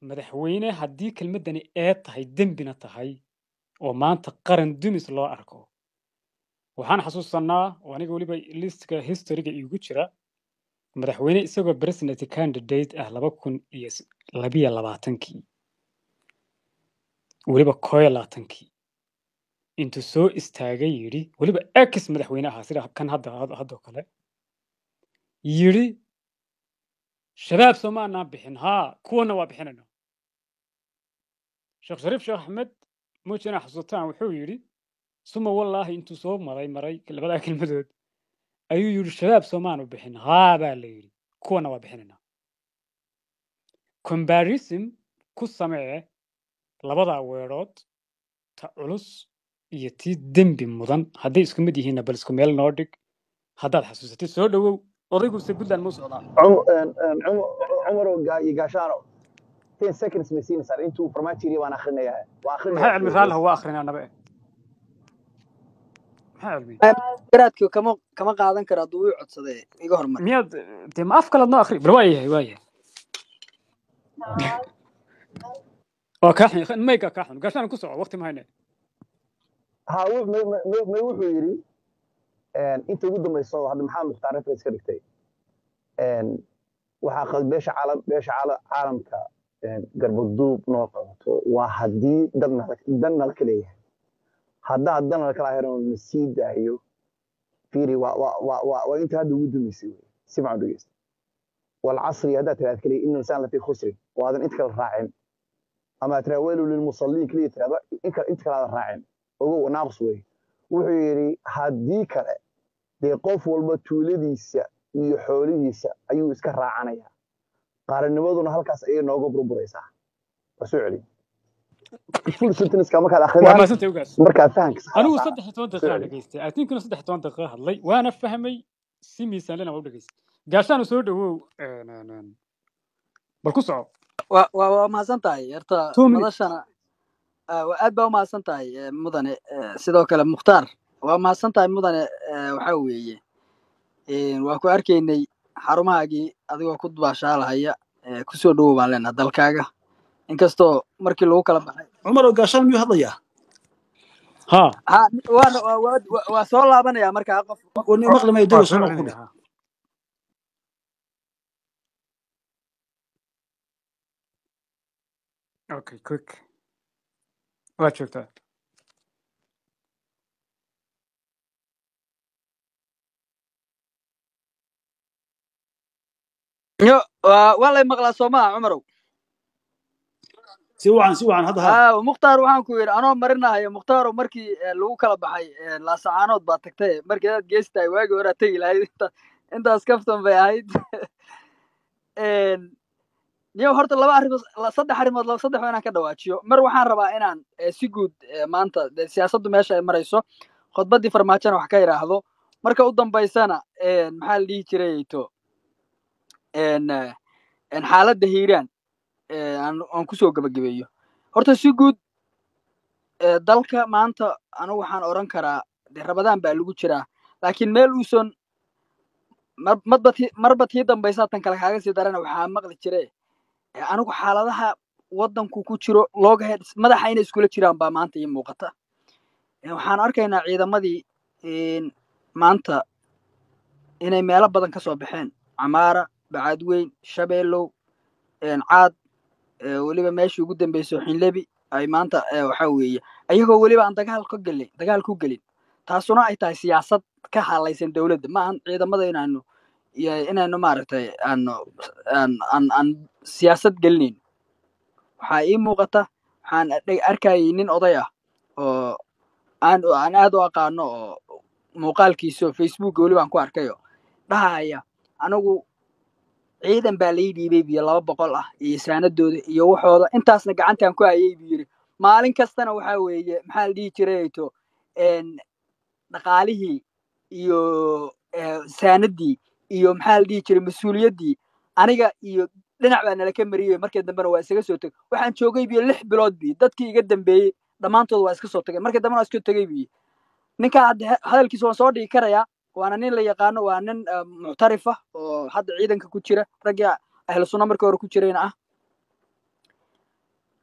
madaxweyne haddii kelmaddani ee tahay dembina tahay oo maanta qaran dumis loo arko waxaan xasuusanaa oo aniga weliba listka historyga iigu jira madaxweyne isagoo president candidate ah laba kun iyo s- labiyo labaatankii weliba koo iyo labaatankii intuu soo istaagay yidhi weliba ex madaxweyne ahaa sida kan hadda had- haddoo kale yidhi shabaab soomaanaan bixin haa kuwana waa bixinayna sheekh shariif sheekh axmed muuji inaa xasuutaan wuxuu yidhi suma wallaahi intuu soo maray maray labadaa kelmadood ayuu yidhi shabaab soomaanu bixin haa baa la yidhi kuwana waa bixinaynaa comparison ku samee labadaa weedhood ta culus iyo tii dembi mudan hadday isku mid yihiinna bal isku meel noo dhig haddaad xasuusatid soo dhowow odayguse puntland muu socdaa عم- آه، آه، عم- عمر وقاشانو 10 seconds ma siinaysaa intuu farmaajo yiri waan akhrinayaa waa maxay akhrinayaa cilmi raalaha waa akrinaa naba eh maxay cilmi garaadka kama kama qaadan karo hadduu ii codsaday iga hormar miyaad dee ma af kalead noo akri bal waa yahay waa yahay waa kaa xun mayga kaa xun gaashaan ku soco waqti mahayne ha wu- ma- ma- ma- ma wuxuu yidhi een, inta ugu dambayso hadda maxamed mukhtaar reference ka dhigtay een, waxaa qad beesha caalam beesha caala- caalamka een, garbaduub noo qabato waa haddii dadna dan nala ka leeyahay haddaa dan nala kala heran na sii daayo fiiri waa waa waa waa waa inta hadda ugu dambaysay wey si fiican u dhegeysta والعصر هذا ترى كلي إن الإنسان لفي خسر وهذا أنت كلا راعين أما ترى ويل للمصلين كلي ترى أنت أنت كلا راعين وهو ناقص وي وحيري هدي كلا دي قف والبتولديسا iyo xoolihiisa ayuu iska raacanaya qaaranimaduna halkaas ayay nooga burburaysaa waa soo celi full sentence markaad waa akhriyaan maasantay ogaas markaad fahanka anigu saartaa saddex iyo toban soo daqiiqaa celi dhegaystay atinkuna saddex iyo toban daqiiqa hadlay waana fahmay si miisaanlena waa u dhegaystay gaashaanu soo dhowow een, een, een, bal ku soco waa waa waa mahadsan tahay horta two minutes madashana ah, waa aad baa umahadsan tahay eh, mudane Eh, sidoo kale mukhtaar waa mahadsan tahay mudane eh, waxaa weeye eh, waa ku arkaynay xarumahaagii adigoo ku dubaashaalahaya eh, kusoo dhowow baan leenaha dalkaaga inkastoo markii lagu kala baxay cumar oo gaashaan miyuu hadlayaa ha ha waana waa waa waa- waa soo laabanaya markaa qof oo nin maqli mayo waa dego soo soo noqon celinaya dheh ha okay quick waa joogtaa yo waa waa lay maqlaa soo maha cumarow si wacan si wacan hadda ha aa mukhtaar waxaan ku yidhi anoo marinahayo mukhtaaro markii eh, lagu kala baxay eh, laasacaanood baa tagtay markii aad geestahay waagii hore aad tegi lahayd inta intaas kaftan bay ahayd niyo horta laba arrimood la- saddex arrimood laba saddex waa inaan ka dhawaajiyo mar waxaan rabaa inaan eh, si guud eh, maanta dee siyaasaddu meesha ay marayso khudbaddii farmaajona wax ka idhaahdo marka u dambaysana eh, maxaa la dhihi jirayto en, eh, en xaaladda hiiraan eh, aan aan kusoo gebagabeeyo horta si guud eh, dalka maanta anigu waxaan oran karaa dee rabadaan baa lagu jiraa laakiin meel uusan mar- marba tii marba tii dambaysa tan kale kaaga sii darana waxaa maqli jire eh, anigu xaaladaha waddanku ku jiro looga head madaxa inay iskula jiraan baa maanta ii muuqata Eh, waxaan arkaynaa ciidamadii en, maanta inay meelo badan ka soo baxeen camaara bacaadweyn shabeelow en, caad eh, weliba meeshii ugu dambeysay xinlebi ay maanta eh, waxaa weeye ayagoo weliba aan dagaal ka gelin dagaal ku gelin taasuna ay tahay siyaasad ka halaysan dowladda ma ahan ciidamada inaanu iyo inaynu maaragtay aanu aan aan aan siyaasad gelinayn waxaa ii muuqata waxaan adhe- arkayay nin oday ah oo aan aan aad u aqaano oo muuqaalkiisa oo facebook weliba aan ku arkayo dhahaya anigu ciidan baa lai dhiibay biyo laba boqol ah iyo saanadooda iyo waxooda intaasna gacantaan ku hayay buu yidhi maalin kastana waxaa weeye maxaa la dhihi jirayto en dhaqaalihii iyo eh, saanadii iyo maxaa la dhihi jiray mas-uuliyaddii aniga iyo dhinac baa nala ka mariyey markii dambena waa isaga soo tegay waxaan joogay biyo lix bilood bi dadkii iga dambeeyey dhammaantood waa iska soo tegay markii dambena waa iska tegay biyo ninkaa hadda he- hadalkiisa waan soo dhigi karayaa waana nin la yaqaano waa nin eh, muctarif ah oo hadda ciidanka ku jira raggii ahlu sunna markii hore ku jirayna ah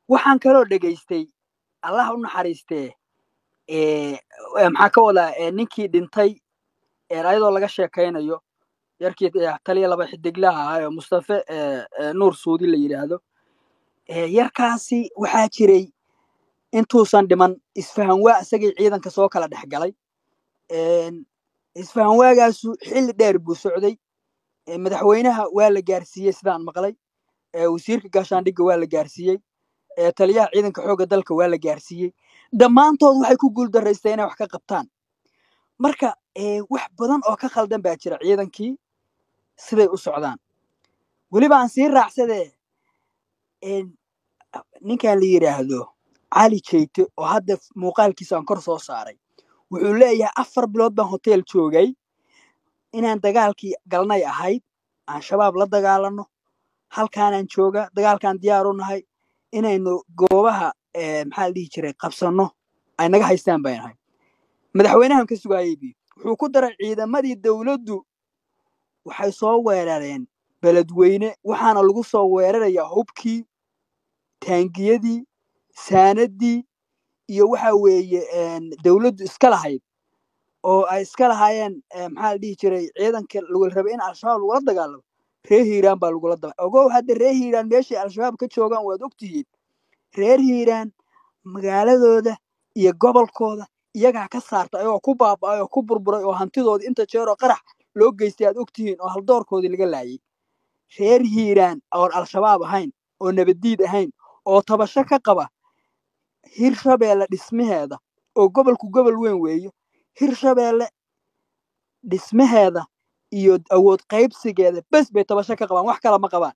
waxaan kaloo dhegaystay allah u naxariistee ee, ee, maxaa ka wadaa ee, ninkii dhintay ee, ayadoo laga sheekaynayo yarkii ee, taliya laba xidiglaha ahaa ee mustafe ee, ee, nuur suudi la yidhaahdo ee, yarkaasi waxaa jiray intuusan dhiman isfahan waa isagii ciidanka soo kala dhex galay Een, isfahan waagaasu xilli dheer buu socday ee, madaxweynaha waa la gaarsiiyey sidaan maqlay ee, wasiirka gaashaandhigga waa la gaarsiiyey ee, taliyaha ciidanka xoogga dalka waa la gaarsiiyey dhammaantood waxay ku guuldarraysteen inay wax ka qabtaan marka ee, wax badan oo ka khaldan baa jira ciidankii siday u socdaan weliba aan sii raacsadee een, ninkan la yidhaahdo cali jeyte oo hadda muuqaalkiisa aan kor soo saaray wuxuu leeyahay afar bilood baan hotel joogay inaan dagaalkii galnay ahayd aan shabaab la dagaalano halkaanaan jooga dagaalkaan diyaar u nahay inaynu goobaha eh, maxaa la dhihi jiray qabsanno ay naga haystaan bay nahay madaxweynahan ka sugaayey bi wuxuu ku daray ciidamadii dowladdu waxay soo weerareen beledweyne waxaana lagu soo weerarayaa hubkii taangiyadii saanadii iyo waxa weeye een, dowladdu iska lahayd oo ay iska lahaayeen eh, maxaa la dhihi jiray ciidanka lagu rabay in al-shabaab lagula dagaalamo reer hiiraan baa lagula daba ogow hadda reer hiiraan meeshay al-shabaab ka joogaan waad ogtihiin reer hiiraan magaaladooda iyo gobolkooda iyagaa ka saarta ayagoo ku baaba'ay oo ku burburay oo hantidoodii inta jeer oo qarax loo geystay aad ogtihiin oo haldoorkoodii laga laayay reer hiiraan oon al-shabaab ahayn oo nabaddiid ahayn oo tabasho ka qaba hirshabeelle dhismaheeda oo gobolku gobol weyn weeye hirshabeelle dhismaheeda iyo awood qaybsigeeda bes bay tabasho ka qabaan wax kale ma qabaan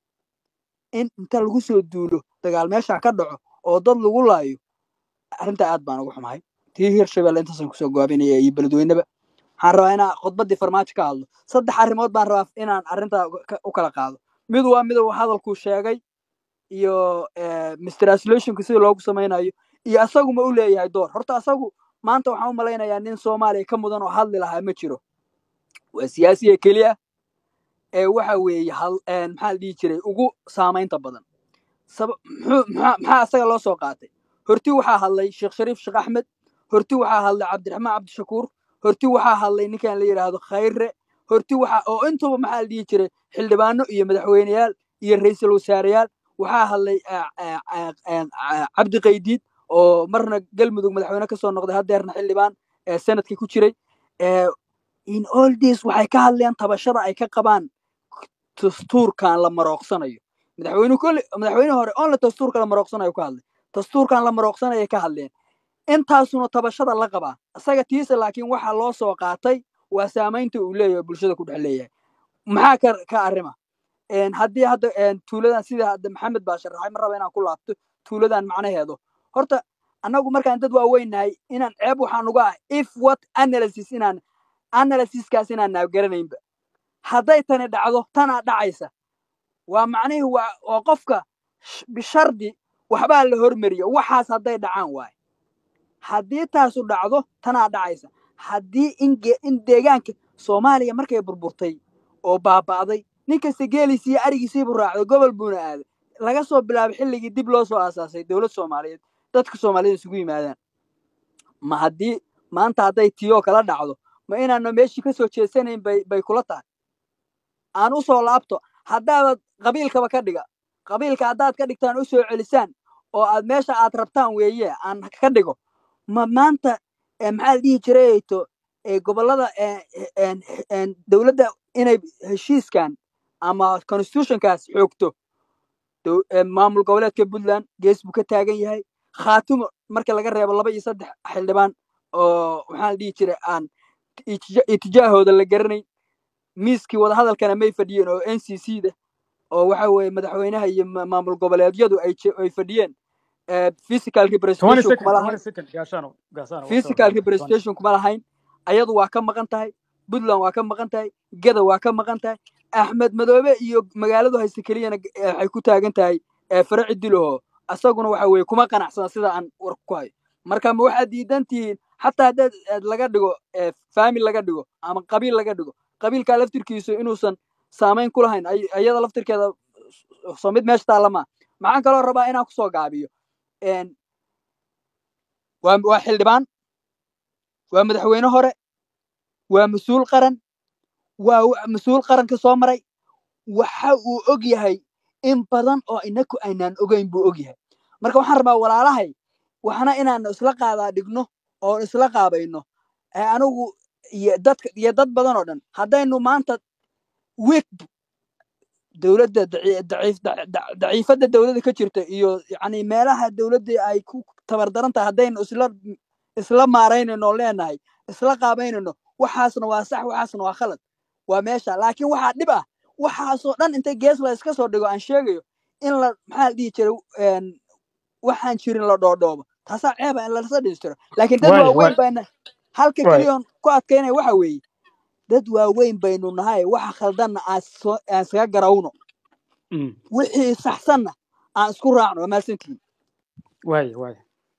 in inta lagu soo duulo dagaal meesha ka dhaco oo dad lagu laayo arrintaa aad baan ugu xumahay tii hirshabeelle intaasan kusoo goobinaya iyo beledweyneba waxaan rabaa inaan khudbaddii farmaajo ka hadlo saddex arrimood baan rabaa inaan arrintaa uga- ka- u kala qaado mid waa mid uu hadalkuu sheegay iyo eh, mistranslationka sida loogu samaynayo iyo asaguma u leeyahay door horta asagu maanta waxaan u malaynayaa nin soomaaliya ka mudan oo hadli lahaa ma jiro waa siyaasiga keliya ee waxa weeye hal een, maxaa la dhihi jiray ugu saamaynta badan saba muxuu maxaa maxaa asaga loo soo qaatay horti waxaa hadlay sheekh shariif sheekh axmed horti waxaa hadlay cabdiraxmaan cabdishakuur horti waxaa hadlay ninkan la yidhaahdo khayre horti waxa oo intuba maxaa la dhihi jiray xildhibaano iyo madaxweyneyaal iyo ra'iisul wasaareyaal waxaa hadlay ah, ah, ah, ah, ah, cabdi qaydiid oo marna galmudug madaxweyne ka soo noqday haddeerna xildhibaan ee sanadka ku jiray ee in all this waxay ka hadleen tabashada ay ka qabaan dastuurkan la marooqsanayo madaxweyne kolle madaxweyne hore on la dastuurka la marooqsanayo ka hadlay dastuurkan la marooqsanayay ka hadleen intaasuna tabashada la qabaa isaga tiisa laakiin waxaa loo soo qaatay waa saamaynta uu leeyahay bulshada ku dhex leeyahay maxaa ka ka arrima een, haddii hadda een, tuuladan sida hadda maxamed baa sharaxay ma raba inaan ku laabto tuuladan macnaheedu horta annagu markaan dad waaweynahay inaan ceeb waxaan uga ah if what analysis inaan analysiskaas inaan naabgaranaynba hadday tani dhacdo tanaa dhacaysa waa macnihii waa waa qofka sh- bishardi waxbaa la hormariya waxaas hadday dhacaan waaye haddii taasu dhacdo tanaa dhacaysa haddii in ge- in deegaanka soomaaliya markay burburtay oo baaba'day nin kasta geeliisi iyo arigiisiibu raacday gobol buuna aaday laga soo bilaabay xilligii dib loo soo aasaasay dowlad soomaaliyeed dadka soomaaliyed isugu yimaadaan ma haddii maanta hadday tiyoo kala dhacdo ma inaana meeshii ka soo jeesanayn bay bay kula tahay aan u soo laabto haddaabad qabiilkaba ka dhiga qabiilka haddaad ka dhigtaan u soo celisaan oo aad meesha aad rabtaan weeye aan ka dhigo ma maanta eh, maxaa la dhihi jiray to eh, gobollada eh, eh, en- en dowladda inay heshiiskan ama constitutionkaas xoogto dow- eh, maamul goboleedka puntland gees buu ka taagan yahay khaatumo marka laga reebo laba iyo saddex xildhibaan oo maxaa la dhihi jiray aan itija- itijaahooda la garanayn miiskii wadahadalkana may fadhiyeen oo n c c da oo waxa weeye madaxweynaha iyo ma- maamul goboleedyadu ay je- ay fadhiyeen eh, physical 20 representation second kuma lahayn 20 second gaashaano gaashaano waqti physical hore 20 representation kuma lahayn ayadu waa ka maqan tahay puntland waa ka maqan tahay geda waa ka maqan tahay axmed madoobe iyo magaaladu hayse keliyana g- eh, waxay ku taagan tahay eh, faraci dilaho asaguna waxa weeye kuma qanacsana sida aan war ku hayo marka ma waxaad diidan tihiin xataa haddaad aad laga dhigo eh, family laga dhigo ama qabiil laga dhigo qabiilkaa laftirkiisu inuusan saamayn ku lahayn ay- ayada laftirkeeda soo mid meesha taallama maxaan kaloo rabaa inaan kusoo gaabiyo een, waa waa xildhibaan waa madaxweyne hore waa mas-uul qaran waa wa- mas-uul qaranka soo maray waxa uu og yahay in badan oo inaku aynaan ogeyn buu og yahay marka waxaan rabaa walaalahay waxna inaan isla qaadaa dhigno oo isla qaabayno ee anigu iyo dadka iyo dad badan oo dhan haddaynu maanta week dowladda daci- daciif- da- da- daciifadda dowladda ka jirta iyo yani meelaha dowladda ay ku tabardaran tahay haddaynu isla isla maaraynayno oo leenahay isla qaabaynayno waxaasna waa sax waxaasna waa khalad waa meesha laakiin waxaa dhib ah waxaasoo dhan intay gees la iska soo dhigo aan sheegayo in la maxaa la dhihi jiray een, waxaan jirin la dhoodhoobo taasaa ceeba in lalasa dhistiro laakiin dad waay waaweyn waay bayna halka waay keliya oon ku adkaynaya waxa weeye dad waaweyn baynu nahay waxa khaldanna aan soo- aan iskaga garawno Mm. wixii saxsanna aan isku raacno waa mahadsantihiin waay waay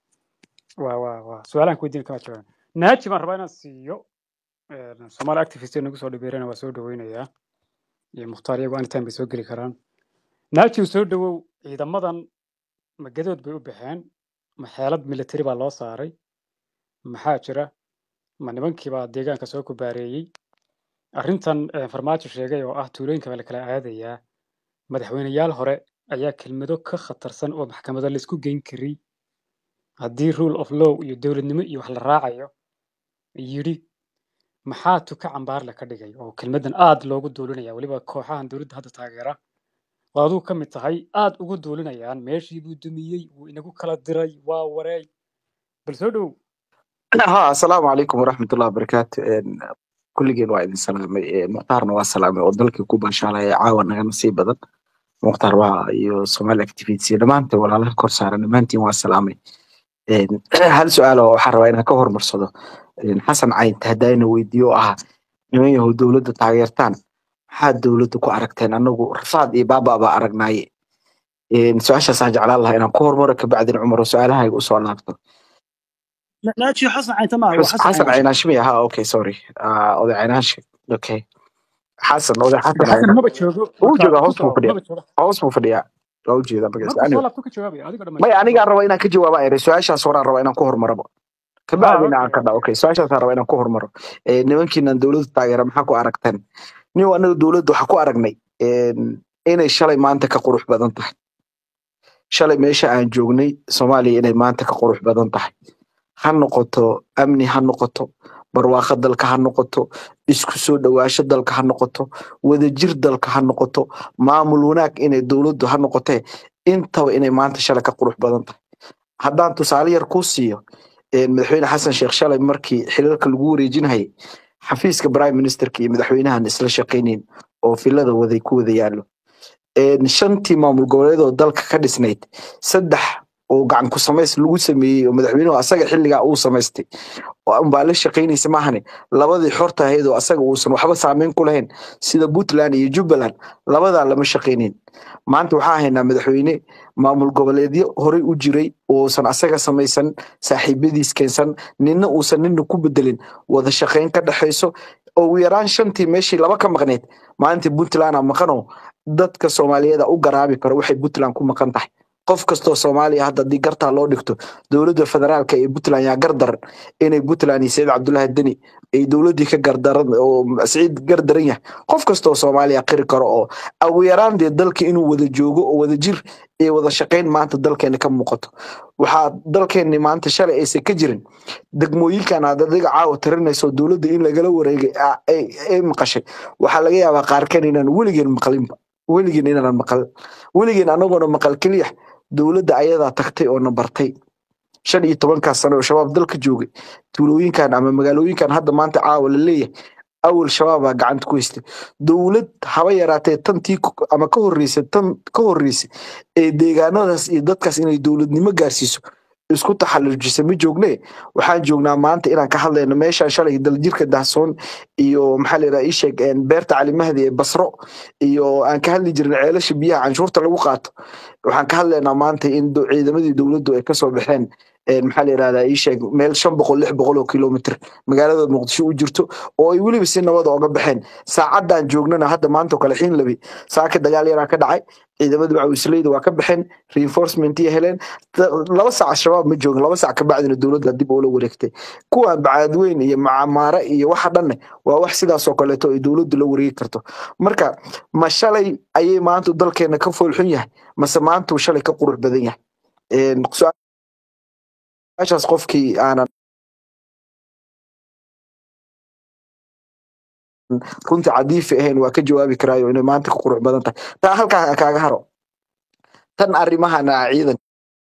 waa waa waa su-aalaan ku weydiin kama jawaab naaji baan rabaa inaan siiyo een, Somali activist ee nagu soo dhabeerana waa soo dhaweynayaa iyo mukhtaar iyagu anytime bay soo geli karaan naaji soo dhawow ciidamadan magadood bay u baxeen ma xeelad military baa loo saaray maxaa jira ma nimankii baa deegaanka soo kubaareeyey arrintan eh, farmaajo sheegay oo ah tuulooyinka baa la kala aadayaa madaxweyneyaal hore ayaa kelmado ka khatarsan oo maxkamado laysku geyn karay haddii rule of law iyo dowladnimo iyo wax la raacayo yidhi maxaa tuka cambaarle ka dhigay oo kelmaddan aad loogu duulinaya weliba kooxahan dowladda hadda taageera oo aduu ka mid tahay aad ugu duulinayaan meeshii buu dumiyey wuu inagu kala diray waa wareey bal soo dhowow ها السلام عليكم ورحمة الله وبركاته إن كل جيل واحد سلامي مختارنا وسلامي ودلك كوبا شاء الله عاون نصيب بدن مختار waa iyo Somali activity dhamaanta walaalaha kor saaran dhamaantiin waa salaamay Een, hal su-aal oo waxaan rabaa inaan ka hormarsado Een, xasan cayn hadayna weydiiyo oo ah niman yahow dowladda taageertaan maxaad dowladda ku aragteen anagu rafaad iyo baaba baa aragnaaye Een, su-aashaasaan jeclaan lahaa inaan ku hormaro kabacdin cumar oo su-aalahayga usoo laabto ناتشي حسن عين تمام حس- وحسن حسن عين عيناش مية ها اوكي سوري آه oday caynaashe okay xasan oday xasan xasan cayna maba joogo wuu marka joogaa ku hoos buu soo fadhiyaa maba jooga hoos buu fadhiyaa waa u jeedaa magaciisa markuu soo anyway laabto ka jawaabaya adiga maya dhammaysta ku anigaan soo raba inaan ka jawaaba ere su-aashaas horaan raba inaan ku hormarabo ha kabacdina aan okay ka dha okay su-aashaasaan raba inaan ku hormaro Eh, nimankiinan dowladda taageera maxaa ku aragteen nin anaga dowladda waxaa ku aragnay een, inay shalay maanta ka qurux badan tahay shalay meesha aan joognay soomaaliya inay maanta ka qurux badan tahay ha noqoto amni ha noqoto barwaaqo dalka ha noqoto isku soo dhawaasho dalka ha noqoto wadajir dalka ha noqoto maamul wanaag inay dowladdu ha noqotee intaba inay maanta shalay ka qurux badan tahay haddaan tusaale yar kuu siiyo een, madaxweyne xasan sheekh shalay markii xilalka lagu wareejinayay xafiiska prime ministerka iyo madaxweynahan isla shaqaynayn oo filada waday ku wada yaallo een, shantii maamul goboleed oo dalka ka dhisnayd saddex oo gacan ku samays lagu sameeyey oo madaxweynuhu asaga xilligaa uu samaystay oo unbaa la shaqaynaysa maahane labadii xorta ahayd oo asaga uusan waxba saameyn ku lahayn sida puntland iyo jubbaland labadaa lama shaqaynin maanta waxaa haynaa madaxweyne maamul goboleedyo horey u jiray uusan asaga samaysan saaxiibadiis keensan ninna uusan nina ku bedelin wada shaqayn ka dhexayso oo ugu yaraan shantii meeshii laba ka maqneyd maalintii puntland a maqanoo dadka soomaaliyeed u garaabi karo waxay puntland ku maqan tahay qof kastoo soomaaliya hadda haddii gartaa loo dhigto dowladda federaalka ee puntland yaa gardaran inay puntland iyo saciid cabdullaahi deni ay dowladdii ka gardaran oo saciid gardaran yahay qof kastoo soomaaliya qiri karo oo ugu yaraan dee dalka inuu wada joogo oo wada jir iyo wada shaqayn maanta dalkeena ka muuqato waxaa dalkeenni maanta shalay aysan ka jirin degmooyinkan aad adiga caawa tirinayso dowladda in lagala wareegay aa- ay ay maqashay waxaa laga yaabaa qaarkan inaan weligeen maqlinba weligeen inaanan maqal weligeen anagoona maqal keliya dowladda ayadaa tagtay oo na bartay shan iyo tobankaas sano oo shabaab dalka joogay tuulooyinkan ama magaalooyinkan hadda maanta caawa la leeyahay awal shabaabaa gacanta ku haystay dowlad haba yaraatee tantii ku- ama ka horreysay tan ka horreysay ee deegaanadaas iyo dadkaas inay dowladnimo gaarsiiso isku taxallujisa ma joogne waxaan joognaa maanta inaan ka hadlayno meeshaan shalay daljirka dahsoon iyo maxaa la yidhaha ii sheeg een, beerta calimahdi ee basro iyo aan ka hadli jirin ceelasha biyaha canshuurta lagu qaato waxaan ka hadlaynaa maanta in do- ciidamadii dowladdu ay kasoo baxeen een, maxaa la yirahdaa ii sheeg meel shan boqol lix boqol oo kilomitr magaalada muqdisho u jirto oo ay weliba si nabada oga baxeen saacadan joognana hadda maanta oo kale xiin labi saaka dagaal yaraa ka dhacay ciidamada macawisleyda waa ka baxeen reinforcement iyo heleen Da- laba saac shabaab ma joogin laba saac kabacdina dowladda dib ula wareegtay kuwan bacaadweyn iyo macamaare iyo waxa dhanne waa wax sidaas oo kaleeto ay dowladdu la wareegi karto marka ma shalay ayay maanta dalkeena ka foolxun yahay mase maanta uu shalay ka qurux badan yahay Een, su-aashaas qofkii aanan runtii cadiifi ahayn waa ka jawaabi karaayo inay maanta ka qurux badan tahay taa halkaa kaaga haro tan arrimahana ciidan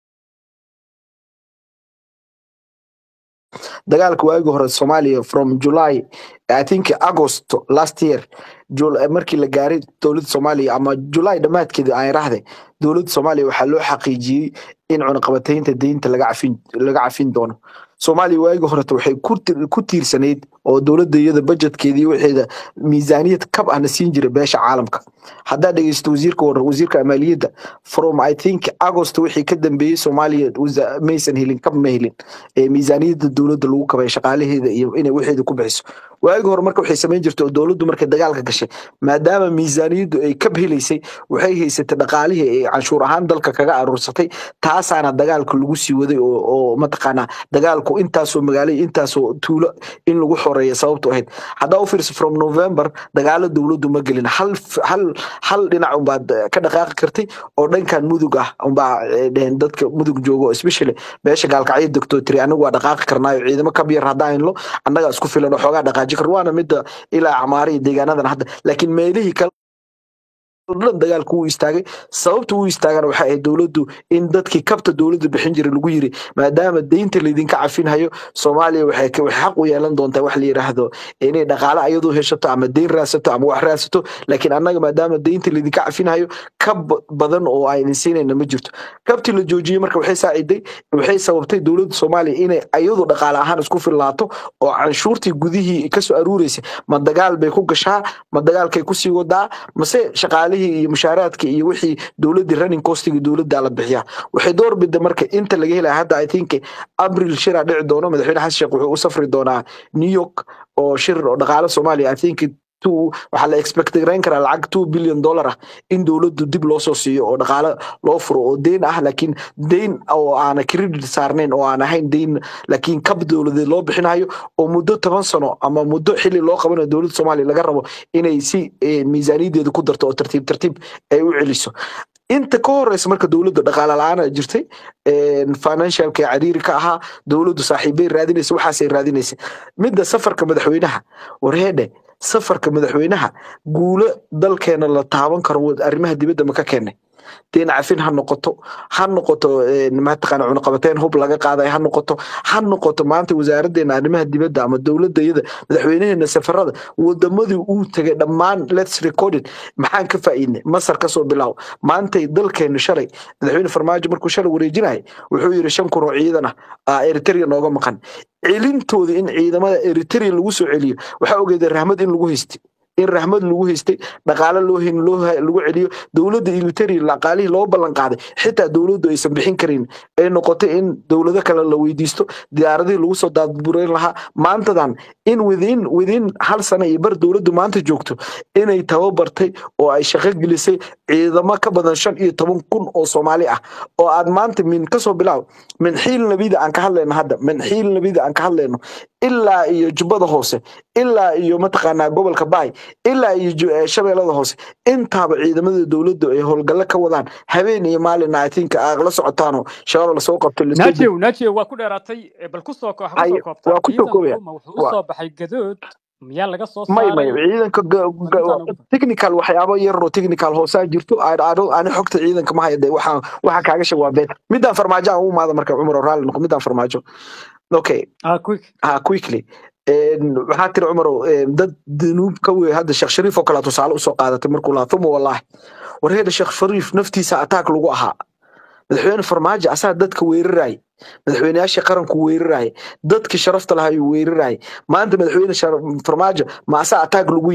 dagaalka waagi hore Soomaaliya from July I think August last year Jul markii la gaaray dowladda Soomaaliya ama July dhamaadkeeda aan raahday dowladda Soomaaliya waxaa loo xaqiijiyey in cunaqabataynta deynta laga cafin laga cafin doono Soomaaliya waagi hore waxay ku tir- ku tiirsanayd oo dowladda iyada budgetkeeda iyo waxeeda miisaaniyad kab ahna siin jiray beesha caalamka haddaa dhegeysto wasiirka war wasiirka maaliyadda from I think August wixii ka dambeeyey Soomaaliya wasa- maysan helin kab ma helin ee miisaaniyadda dowladda lagu kabay shaqaalaheeda iyo inay waxeeda ku bixiso waagi hore marka waxay samayn jirtay oo dowladdu markay dagaalka gashay maadaama miisaaniyaddu ay kab helaysay waxay haysatay dhaqaalihii ay canshuur ahaan dalka kaga aruursatay taasaana dagaalka lagu sii waday oo, oo mataqaanaa dagaalku intaasoo magaalo iyo intaasoo tuulo in lagu xoreeya sababtu ahayd haddaa u fiirso from november dagaalo dowladdu ma gelin hal f- hal hal dhinac unbaad ka dhaqaaqi kartay oo dhankan mudug ah unbaa eh, dheheen dadka mudug joogo especially beesha gaalkacyo degtoo tiri anigu waa dhaqaaqi karnaayo ciidamo kab yar haddaan hayno annagaa isku filan oo xoogaa dhaqaaji kar waana midda ilaa camaare iyo deegaanadan hadda laakiin meelihii kale dhan dagaalku wuu istaagay sababta uu istaagana waxay ahayd dowladdu in dadkii kabta dowladda bixin jiray lagu yiri maadaama deynta laydinka cafinhayo soomaaliya waxay ka- waxay xaq u yeelan doontaa wax la yidhaahdo inay dhaqaale ayadu heshato ama deyn raadsato ama wax raadsato laakiin annaga maadaama deynta laydinka cafinhayo kab badan oo aynan siinayna ma jirto kabtii la joojiyey marka waxay saaciday waxay sababtay dowladda soomaaliya inay ayadu dhaqaale ahaan isku filnaato oo canshuurtii gudihii kasoo aruureysay ma dagaal bay ku gashaa ma dagaalkay kusii wadaa mase shaqaalihii iyo mushaaraadka iyo wixii dowladdii running costiga dowladda la bixiyaa waxay door bida marka inta laga helaya hadda i think abril shiraa dhici doono madaxweyne xasan sheekh wuxuu u safri doonaa new york oo shir oo dhaqaale soomaaliya i think two waxaa la expect garayn karaa lacag two billion dollar ah in dowladdu dib loo soo siiyo oo dhaqaale loo furo oo deyn ah laakiin deyn oo aana credit saarnayn oo aan ahayn deyn laakiin kab dowladeed loo bixinayo oo muddo toban sano ama muddo xili loo qabanayo dowladda soomaaliya laga rabo inay si eh, miisaaniyaddeeda ku darto oo tartiib tartiib ay u celiso inta ka horeysa marka dowladda dhaqaale la-aan ay jirtay een, financialka cariiri ka ahaa dowladdu saaxiibay raadinaysa waxaasay raadinaysa midda safarka madaxweynaha warheedhe safarka madaxweynaha guulo dalkeena la taaban karo wad- arrimaha dibadda ma ka keenay deen cafin ha noqoto ha noqoto een, mataqaana cunaqabateyn hub laga qaaday ha noqoto ha noqoto maanta wasaaraddeena arrimaha dibadda ama dowladda iyada madaxweynaheena safarada wadamadii uu tegay dhammaan lets recorded maxaan ka faa'iidnay masar kasoo bilaabo maantay dalkeenu shalay madaxweyne farmaajo markuu shalay wareejinayay wuxuu yidhi shan kun oo ciidan ah aa eritrea nooga maqan celintooda in ciidamada eritrea lagu soo celiyo waxaa ogeeda rahmad in lagu haystay in rahmad lagu haystay dhaqaale loo hayn loo ha- lagu celiyo dowladda eritrea dhaqaalihii loo ballan qaaday xitaa dowladdu aysan bixin karin ay noqotay in dowlado kale la weydiisto diyaaradihii lagu soo daadbureyn lahaa maantadan in within within hal sano iyo bar dowladdu maanta joogto inay tababartay oo ay shaqo gelisay ciidamo ka badan shan iyo toban kun oo soomaali ah oo aad maanta min kasoo bilaaw min xiil nabida aan ka hadlayno hadda min xiil nabida aan ka hadlayno ilaa iyo jubbada hoose ilaa iyo mataqaanaa gobolka baay ilaa iyo ju- eh, shabeellada hoose intaaba ciidamada dowladdu ay howlgallo ka wadaan habeen iyo maalin i think aad la socotaanoo shabaab lasoo qabto lasoo naajiyow naajiyow waa ku dheeraatay eh, bal kusoo ko- ha Ay, kusoo koobtaa waa ku soo koobaya. ciidanku ma wuxuu u Waa- soo baxay gadood miyaa laga soo may may saaray ciidanka ga- ga- arrintaan ugu dar technical waxyaabo yar oo technical hoosaa jirto I- I don't- ani xogta ciidanka ma haya dee waxaan waxaan kaaga sheeg waa been midaan farmaajo aan u imaada marka cumar oo raalli noqo midaan farmaajo okay ah quick ha quickly Een, waxaa tiri cumarow een, dad danuub ka wey hadda sheekh shariif oo kale tusaale usoo qaadatay markuu lahaa uma wallaahi warheeda sheekh shariif naftiisa ataak lagu ahaa madaxweyne farmaajo asaa dadka weerarayay madaxweyneyaashii qaranku weerarayay dadkii sharafta lahaa ayuu weerarayay maanta madaxweyne shar- farmaajo ma asaa ataag lagu yahay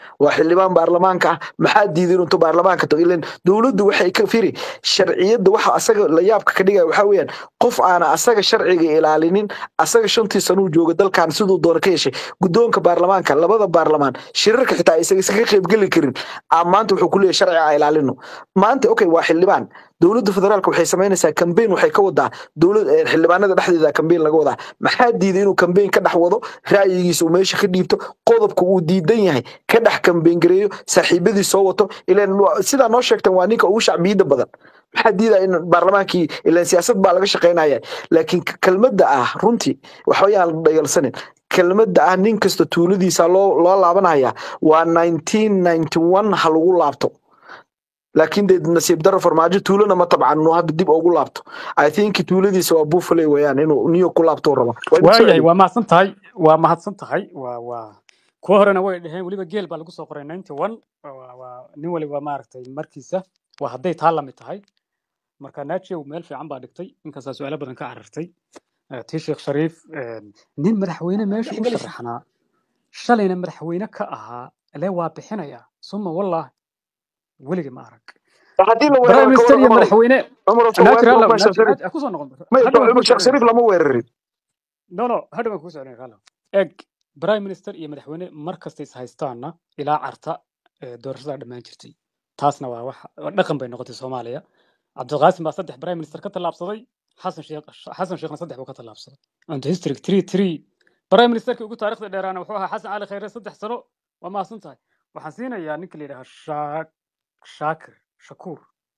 waa xildhibaan baarlamaanka ah maxaa diiday inuu intuu baarlamaanka tago ilan dowladdu waxay ka firi sharciyadda waxa asaga la yaabka ka dhigaya waxaa weeyaan qof aana asaga sharciga ilaalinin asaga shantii sanuu jooga dalkan siduu doona ka yeeshay guddoonka baarlamaanka labada baarlamaan shirarka xitaa isaga iskaga qaybgeli karin aa maanta wuxuu ku leeyahay sharci a ilaalino maanta okay waa xildhibaan dowladda federaalka waxay samaynaysaa kambeyn waxay ka wadaa dowlad eh, xildhibaanada dhexdeeda kambeyn laga wadaa maxaa diiday inuu kambeyn ka dhex wado ra'yigiisa uu meesha ka dhiibto qodobka uu diidan yahay ka dhex kambeyn gareeyo saaxiibadii soo wato ilan waa- sidaa noo sheegtan waa ninka ugu shacbiyada badan maxaa diidaya in baarlamaankii ilan siyaasad baa laga shaqaynaya laakiin k- kelmadda ah runtii waxbayaan la dhayalsanin kelmadda ah nin kasta tuuladiisa loo loo laabanaya waa 1991 ha lagu laabto laakiin dee nasiib daro farmaajo tuulana ma tabcan inuu hadda dib ugu laabto i think tuuladiisa waa buffalo weeyaan inuu new ku laabto raba waa idin soo waayahay celiyo waa mahadsan tahay waa mahadsan tahay waa waa kuwa horena way dhaheen weliba geel baa lagu soo qoray ninety one waa waa nin waliba maaragtay markiisa waa hadday taa lamid tahay marka naajew meel fiican baa dhigtay inkastaa su-aalo badan ka carartay Eh, tii sheekh shariif eh, nin madaxweyne meesha u dhexgelis sharaxnaa shalayna madaxweyne ka ahaa le waa bixinaya suma wallah weligii ma arag haddii la prime weeraro ka minister waran iyo cumarow madaxweyne cumarow soo weerarka naajir hallow uma sheekh naajir shariif naajir kusoo noqon may hadhow waan kuu sheekh shariif socodinaysaa lama weerarin no no hadhow waan kuu socodinaysaa hallow eg prime minister iyo madaxweyne mar kasta is haystaana ilaa carta eh, doorashada dhammaan jirtay taasna waa wax waa dhaqan bay noqotay soomaaliya cabdiqaasim baa saddex prime minister ka tallaabsaday xasan sheekh xasan sheekhna saddex buu ka tallaabsaday and history three three prime ministerkii ugu taariikhda dheeraana wuxuu ahaa xasan cali khayre saddex sano waa mahadsan tahay waxaan siinayaa ninka la yidhaha shaak shaakir shakuur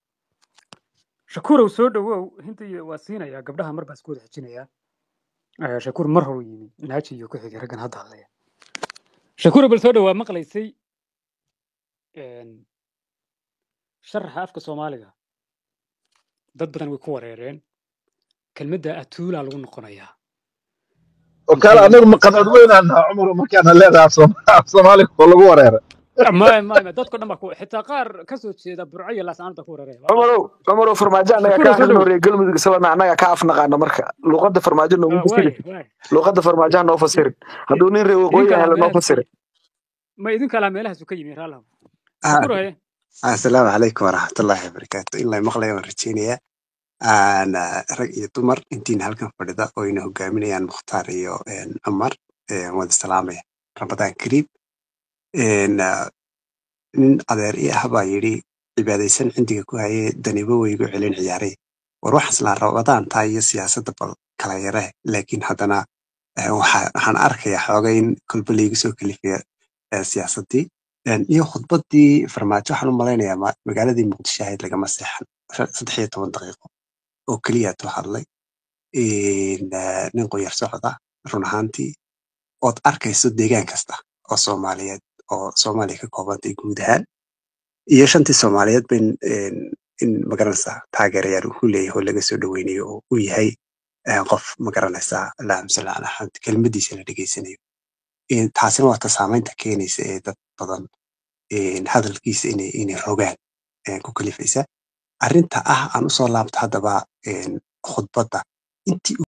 shakuurow soo dhowow hinta iyo waa siinayaa gabdhaha mar baa isku wada xijinayaa Eh, shakuur mar hore yimi naaji iyo ku xigay raggan hadda hadlaya shakuurow bal soo dhowaa maqlaysay een, sharaxa afka soomaaliga dad badan way ku wareereen kelmadda atuulaa lagu noqonayaa وكان maxay أنا مقدر وين أنا عمره ما كان لها صومالي والله وريرة ma ma ma dadko dhan baa ku xitaa qaar ka soo jeeda burco iyo laascaanood baa ku wareeraya waa cumarow mahadsan cumarow farmaajo annaga shakuurow kaa soo helin dhowow horeeye galmudug islana annaga kaa afnaqaana marka luqadda farmaajo noogu Ah, fasiri waaya waaya luqadda farmaajo ha noo I- fasirin i- hadduu nin reer waqooyi idinka ah lahaa helo noo meelahaasu ka fasiri ma idinka lahaa meelahaasu ka yimi raalaha Ah, shakuur haye Assalaamu calaykum waraxmatullaahi wabarakaatu. In la maqlayo waan rajeynayaa. Aan ah, rag iyo dumar intiina halkan fadhida oo ina hogaaminayaan Mukhtaar iyo een, Cumar een, wada salaamaya. Ramadaan Kariim. Een, ah, Nin adeer i ah baa yidhi cibaadaysan cindiga ku hayee danibo weygu celin ciyaaray. War waxaas la Ramadaan taa iyo siyaasadda bal kala yaree. Laakiin haddana eh, waxa- waxaan arkayaa xoogay in kolba laygu soo kalifaya eh, siyaasaddii. Een, iyo khudbaddii farmaajo waxaan u malaynayaa ma- magaaladii muqdisho ahayd lagama seexan Shan- saddex iyo toban daqiiqo oo keliya tu hadlay Een, eh, nin qoyar socda run ahaantii ood arkayso deegaan kasta oo soomaaliyeed oo soomaaliya ka koobantay guud ahaan iyo shantii soomaaliyeed ba in een, in magaranaysaa taageerayaal uu ku leeyahay oo laga soo dhaweynayo oo uu yahay eh, qof magaranaysaa allahumma salli calaa maxamed kelmadiisa la dhegeysanayo Een, taasina waa ta saamaynta keenaysa ee dad badan een, hadalkiisa inay inay rogaan ee ku kalifaysa arrinta ah aan usoo laabto haddaba een, khudbadda intii